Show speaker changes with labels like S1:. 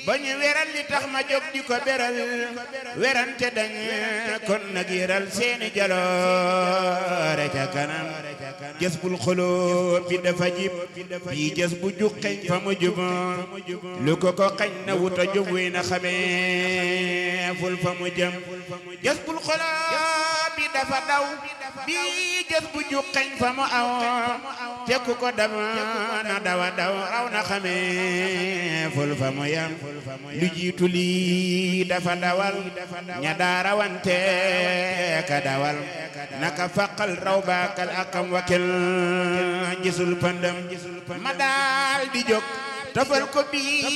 S1: ba ñu weral li tax ma jóg di ko beral werante dañ kon nag yëral seeni jaloore ca kanam jës bul xoloo bi dafa jib bii jës bu juqeñ fa mu jub lu ko ko xañ na wuta jub wi na xamee ful fa mu jëm jës bul xoloo bi dafa daw bii jës bu juqeñ fa mu aw te ku ko dam na dawa daw raw na xamee ful fa mu yam lu jiitu lii dafa dawal ña daarawante ka dawal naka faqal raw baakal akam wakil gisul pandam ma daal di jóg tofal ko bii